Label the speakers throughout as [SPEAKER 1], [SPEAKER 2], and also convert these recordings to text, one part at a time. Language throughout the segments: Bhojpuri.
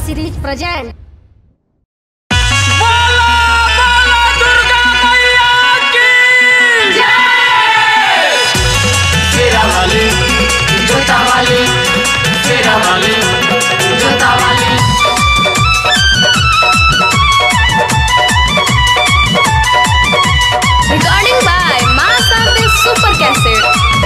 [SPEAKER 1] series present.
[SPEAKER 2] बोला बोला दुर्गा मैया की
[SPEAKER 3] तेरा वाली जोता वाली तेरा वाली जोता वाली
[SPEAKER 4] Recording by Masante Super Cassette.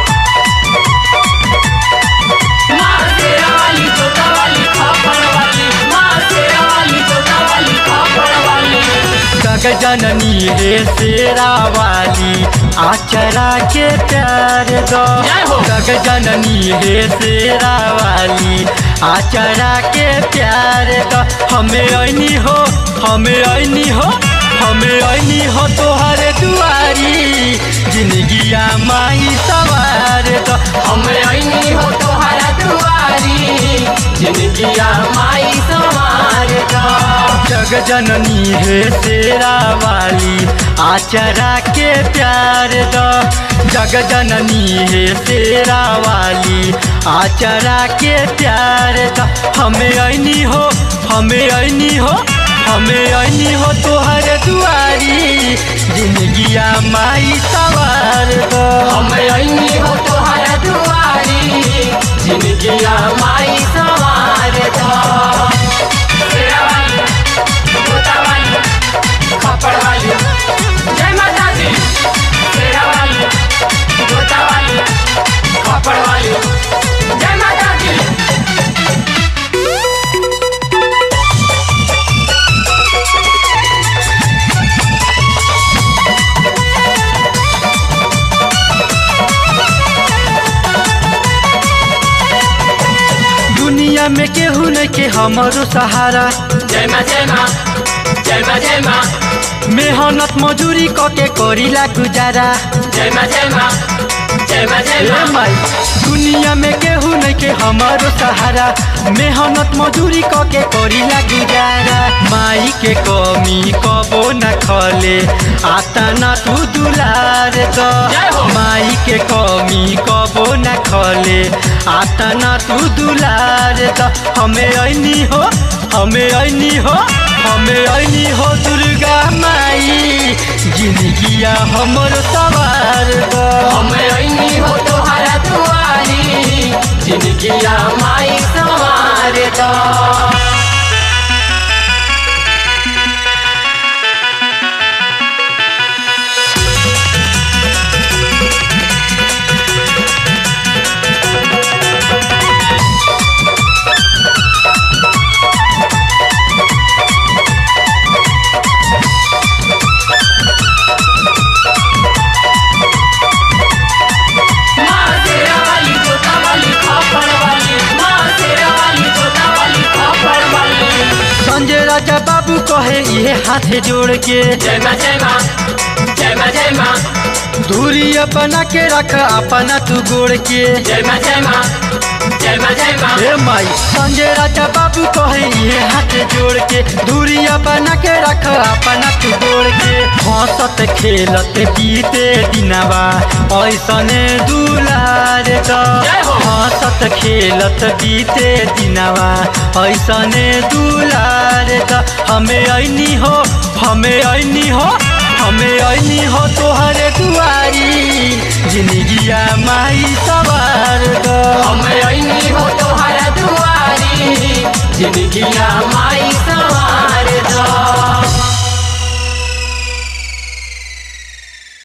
[SPEAKER 3] माँ तेरा वाली जोता वाली खापड़ वाली माँ तेरा वाली जोता वाली खापड़ वाली
[SPEAKER 2] जग जननी हे शेरा वाली आचरा के प्यार दो
[SPEAKER 3] जय हो।
[SPEAKER 2] जग जननी हे शेरा वाली आचरा के प्यार दो हमें ऐनी हो हमें ऐनी हो हमें ऐनी हो तोहर दुआरी जिंदगिया माई सवार दो
[SPEAKER 3] हमें ऐनी हो तोहरा दुआरी जिंदगिया माई समार का
[SPEAKER 2] जग जननी है तेरा वाली आचरा के प्यार दो जग जननी है तेरा वाली आचरा के प्यार दो हमें ऐनी हो हमें ऐनी हो हमें ऐनी हो तोहर दुआरी जिंदगिया माई सवार दो
[SPEAKER 3] हमें ऐनी हो तोहरा दुआरी जिंदगिया माई समार का तेरा वाली जोता वाली खापड़ वाली जय माता दी तेरा वाली जोता वाली खापड़ वाली जय माता दी
[SPEAKER 2] दुनिया में केहू न के हमारो सहारा
[SPEAKER 3] जय माँ जय माँ जय माँ जय माँ
[SPEAKER 2] मेहनत मजूरी कके करीला गुजारा
[SPEAKER 3] जय माँ जय माँ जय माँ जय
[SPEAKER 2] ए
[SPEAKER 3] माँ
[SPEAKER 2] माई दुनिया में केहू नहीं के हमारो सहारा मेहनत मजूरी कके करीला गुजारा माई के कमी कबो न खले आता न तू दुलार द
[SPEAKER 3] जय हो।
[SPEAKER 2] माई के कमी कबो न खले आता न तू दुलार द हमें ऐनी हो हमें ऐनी हो हमें ऐनी हो दुर्गा माई जिंदगिया हमर सवार द
[SPEAKER 3] हमें ऐनी हो तोहरा दुआरी जिंदगिया माई समार दो माँ तेरा वाली जोता वाली खापड़ वाली माँ तेरा वाली जोता वाली खापड़ वाली
[SPEAKER 2] संजय राजा बाबू कहे ये हाथ जोड़ के
[SPEAKER 3] जय माँ जय माँ जय माँ जय माँ
[SPEAKER 2] दूरी अपना के रख अपना तू गोड़ के
[SPEAKER 3] जय माँ जय माँ जय माँ जय माँ
[SPEAKER 2] हे माई संजय राजा बाबू कहे ये हाथ जोड़ के दूरी अपना के रख अपना तू गोड़ के हंसत खेलत बीते दिनवा ऐसने दुलार द
[SPEAKER 3] जय हो।
[SPEAKER 2] हंसत खेलत बीते दिनवा ऐसने दुलार द हमें ऐनी हो हमें ऐनी हो हमें ऐनी हो तोहरे दुआरी जिंदगिया माई सवार द
[SPEAKER 3] हमें ऐनी हो तोहरा दुआरी जिंदगिया माई समार दो